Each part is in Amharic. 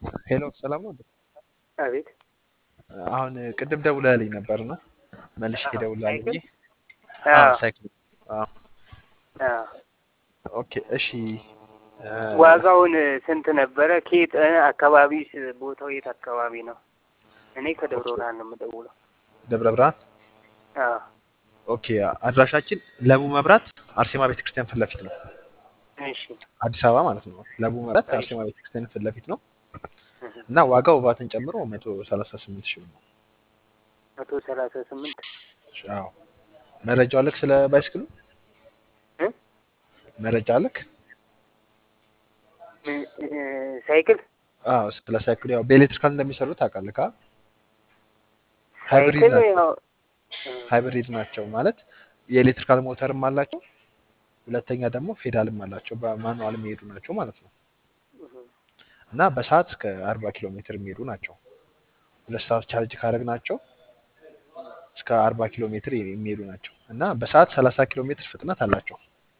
ሄሎ ሰላም ነው። አቤት አሁን ቅድም ደውለህልኝ ነበርና መልሼ አዎ፣ እደውልልሃለሁ ብዬ። ሳይክል አዎ አዎ ሳይክል። አዎ አዎ። ኦኬ እሺ። እ፣ ዋጋውን ስንት ነበረ? ከየት እ፣ አካባቢ ቦታው የት አካባቢ ነው? እኔ ከደብረ ኦኬ ብርሃን ነው የምደውለው። ደብረ ብርሃን። አዎ ኦኬ አድራሻችን ለቡ መብራት አርሴማ ቤተክርስቲያን ፊት ለፊት ነው። እሺ አዲስ አበባ ማለት ነው። ለቡ መብራት እሺ አርሴማ ቤተክርስቲያን ፊት ለፊት ነው እህ፣ እና ዋጋው ቫትን ጨምሮ መቶ ሰላሳ ስምንት ሺህ ነው። መቶ ሰላሳ ስምንት አዎ መረጃው አለክ? ስለ ባይስክሉ እ? መረጃ አለክ? ምን- እ፣ ሳይክል አዎ ስለ ሳይክሉ ያው በኤሌክትሪካል እንደሚሰሩ ታውቃለህ? ካ ሃይብሪድ ሳይክል ናቸው። ያው እ፣ ሃይብሪድ ናቸው ማለት የኤሌክትሪካል ሞተርም አላቸው፣ ሁለተኛ ደግሞ ፌዳልም አላቸው። በማኑዋል የሚሄዱ ናቸው ማለት ነው እህ፣ እና በሰዓት እስከ አርባ ኪሎ ሜትር የሚሄዱ ናቸው። ሁለት ሰዓት ቻርጅ ካደረግ ናቸው እስከ አርባ ኪሎ ሜትር የሚሄዱ ናቸው እና በሰዓት ሰላሳ ኪሎ ሜትር ፍጥነት አላቸው።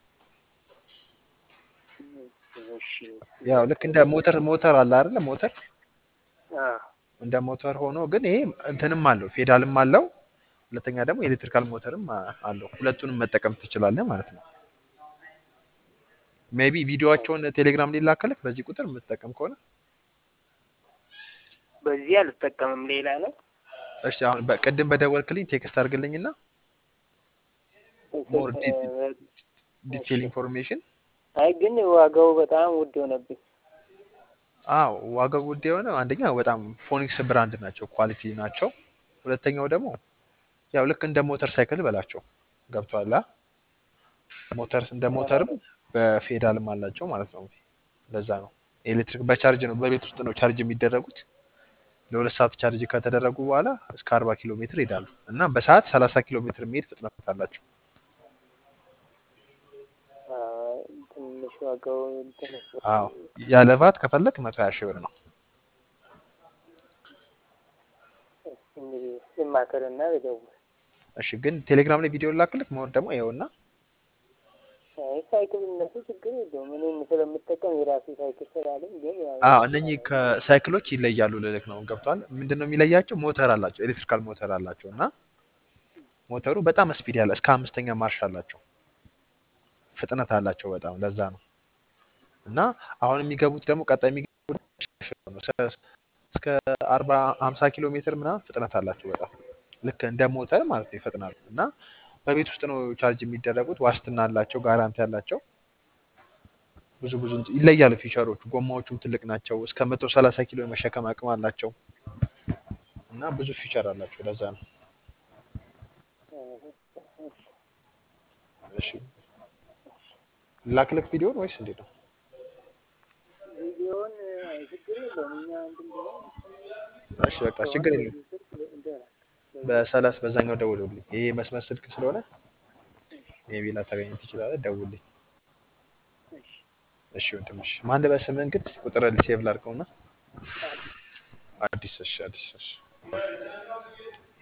እሺ ያው ልክ እንደ ሞተር ሞተር አለ አይደለ? ሞተር አዎ እንደ ሞተር ሆኖ ግን ይሄ እንትንም አለው ፌዳልም አለው፣ ሁለተኛ ደግሞ ኤሌክትሪካል ሞተርም አ- አለው። ሁለቱንም መጠቀም ትችላለህ ማለት ነው። ሜቢ ቪዲዮዋቸውን ቴሌግራም ላይ ላከልክ በዚህ ቁጥር የምትጠቀም ከሆነ በዚህ አልጠቀምም። ሌላ ነው እሺ። አሁን በቅድም በደወልክልኝ ቴክስት አድርግልኝና ሞር እ፣ እሺ ዲቴል ኢንፎርሜሽን። አይ ግን ዋጋው በጣም ውድ ሆነብኝ። አዎ ዋጋው ውድ የሆነ አንደኛ በጣም ፎኒክስ ብራንድ ናቸው፣ ኳሊቲ ናቸው። ሁለተኛው ደግሞ ያው ልክ እንደ ሞተር ሳይክል በላቸው ገብቷል። ሞተር እንደ ሞተርም በፌዳልም አላቸው ማለት ነው። ለዛ ነው ኤሌክትሪክ በቻርጅ ነው፣ በቤት ውስጥ ነው ቻርጅ የሚደረጉት። ለሁለት ሰዓት ቻርጅ ከተደረጉ በኋላ እስከ አርባ ኪሎ ሜትር ይሄዳሉ እና በሰዓት ሰላሳ ኪሎ ሜትር የሚሄድ ፍጥነት አላቸው። አይ፣ ትንሽ ዋጋው እንትን አዎ ያለ ቫት ከፈለክ መቶ ሀያ ሺህ ብር ነው። እንግዲህ ልማከርና ልደውል። እሺ ግን ቴሌግራም ላይ ቪዲዮ ላክልክ መሆን ደግሞ ይኸውና አይ ሳይክል እነሱ ችግር የለውም። እኔም ስለምጠቀም የራሴ ሳይክል ስላለኝ ግን ያው አዎ እነኚህ ከሳይክሎች ይለያሉ ልልክ ነው። ገብቷል። ምንድን ነው የሚለያቸው? ሞተር አላቸው፣ ኤሌክትሪካል ሞተር አላቸው እና ሞተሩ በጣም ስፒድ ያለ እስከ አምስተኛ ማርሽ አላቸው፣ ፍጥነት አላቸው በጣም ለዛ ነው። እና አሁን የሚገቡት ደግሞ ቀጣይ የሚገቡት ነው እስከ እስከ አርባ ሀምሳ ኪሎ ሜትር ምናምን ፍጥነት አላቸው በጣም ልክ እንደ ሞተር ማለት ነው ይፈጥናሉ። እና በቤት ውስጥ ነው ቻርጅ የሚደረጉት። ዋስትና አላቸው፣ ጋራንቲ አላቸው። ብዙ ብዙ እንትን ይለያሉ ፊቸሮቹ። ጎማዎቹም ትልቅ ናቸው። እስከ መቶ ሰላሳ ኪሎ የመሸከም አቅም አላቸው እና ብዙ ፊቸር አላቸው። ለዛ ነው። እሺ ላክልክ ቪዲዮን ወይስ እንዴት ነው? ቪዲዮውን አይ ችግር የለውም። እኛ እንትን ብለን እሺ በቃ ከሆነ ችግር የለም። በዚህ ስልክ እንደራል። በሰላስ በዛኛው ደውልልኝ። ይሄ መስመር ስልክ ስለሆነ ሜቢ ላታገኝ ትችላለህ። ደውልልኝ። እሺ እሺ ወንድምሽ ማን በስምህ እንግዲህ ቁጥር ሴቭ ላድርገውና አዲስ አዲስ እሺ አዲስ እሺ